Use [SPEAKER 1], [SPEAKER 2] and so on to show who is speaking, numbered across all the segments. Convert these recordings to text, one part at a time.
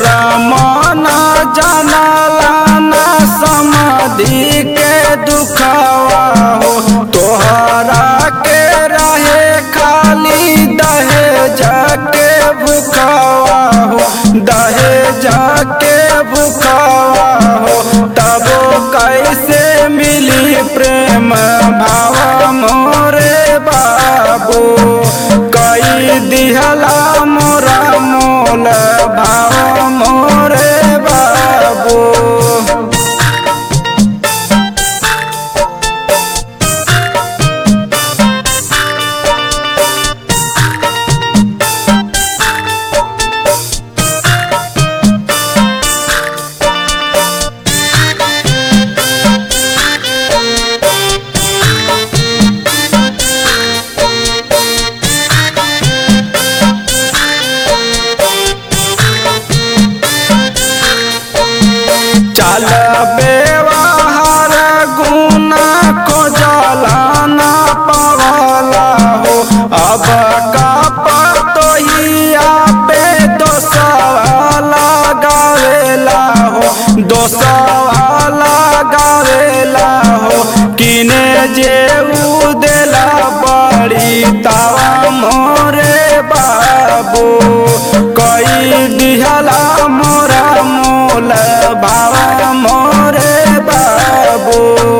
[SPEAKER 1] तोरा मन जानला ना समाधि के दुखावा हो तोहरा के रहे खाली दहेज के भुखावा हो दहेज के भुखावा हो तब कैसे मिली प्रेम भाव मोरे बाबू कई दिहला मोरा मोल भाव मोरे बाबू चल बेवाहर गुना को जलाना पवाला हो अब का पतोहिया पे दोसवाला गावेला हो दोसवाला गावेला हो किने जे उ देला बड़ी तावा मोरे बाबू कई दिहला मोरा मोल भावा मोरे बाबू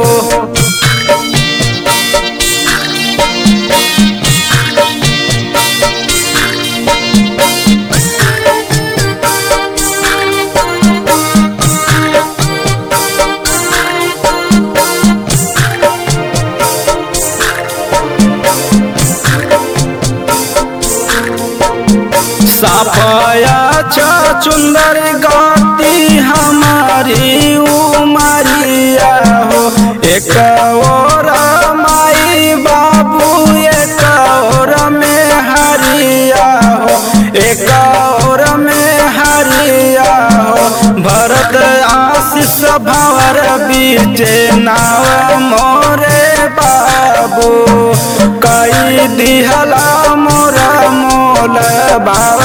[SPEAKER 1] सफया चुंदर गाती हमारी उमरिया हो एक और माई बाबू एक और में हरिया हो एक और में हरिया हो भरत आशीष भवर बीच नाव मोरे बाबू कई दिहला मोरा मोल बाबा